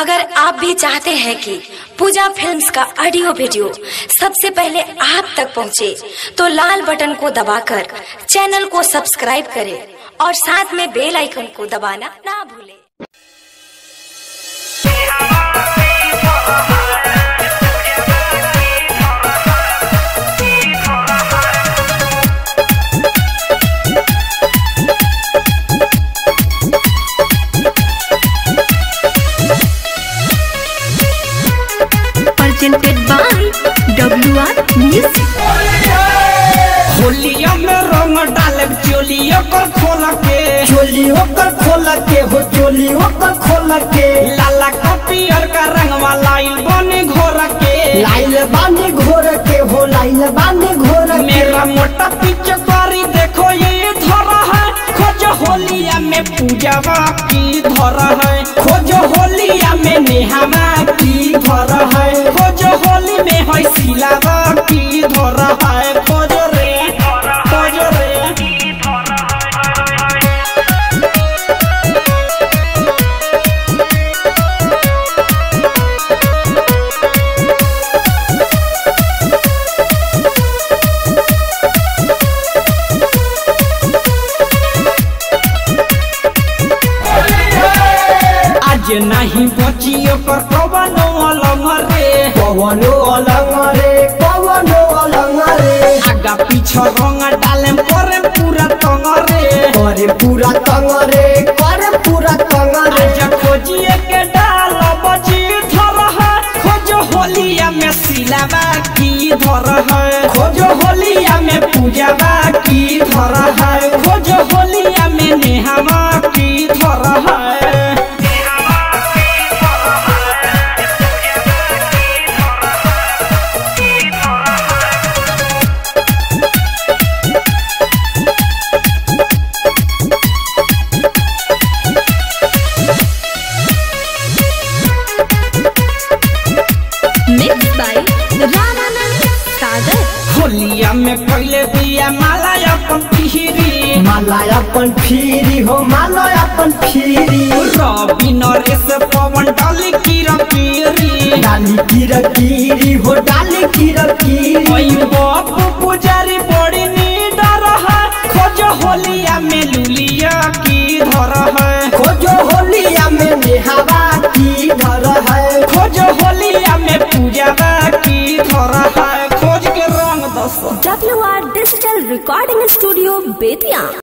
अगर आप भी चाहते हैं कि पूजा फिल्म्स का ऑडियो वीडियो सबसे पहले आप तक पहुंचे, तो लाल बटन को दबाकर चैनल को सब्सक्राइब करें और साथ में बेल आइकन को दबाना ना भूलें presented by WR Music. होलिया में रंग डाले चोलिया कर खोल के चोली होकर खोल के हो चोली होकर खोल के लाला का पियर का रंगवा लाइल बने घोर के लाइल बानी घोर के हो लाइल बानी घोर के मेरा मोटा पीछे करी देखो ये धर है खोज होलिया में पूजावा की धर है खोज होलिया में नेहावा की धर है खोज होली में है सिलावा की धर है खोज रे खोज रे आज नहीं बचियो कर कवनो अलंग रे पवनो अलंग रे पवनो अलंग रे आगा पीछा रंग डाले परे पूरा तंग रे करे पूरा तंग रे करे पूरा तंग रे आज खोजिए के डाल बजी धर है खोज होलिया में सिलावा की धर है खोज होलिया में पूजावा की धर है खोज होलिया में नेहावा की धर है Mixed by Ramanand Sagar. होलिया में पहले दिया माला अपन फिरी माला अपन फिरी हो माला अपन फिरी रवि नरेश पवन डाली कीरा पीरी डाली कीर कीरी हो डाली कीर कीरी ओई बापू पुजारी बड़ी नीडर है खोज होलिया में लुलिया की धर है खोजो होलिया में नेहावा की धर है खोज होलिया में पूजावा की धर है खोज के रंग दस WR Digital Recording Studio, Betia.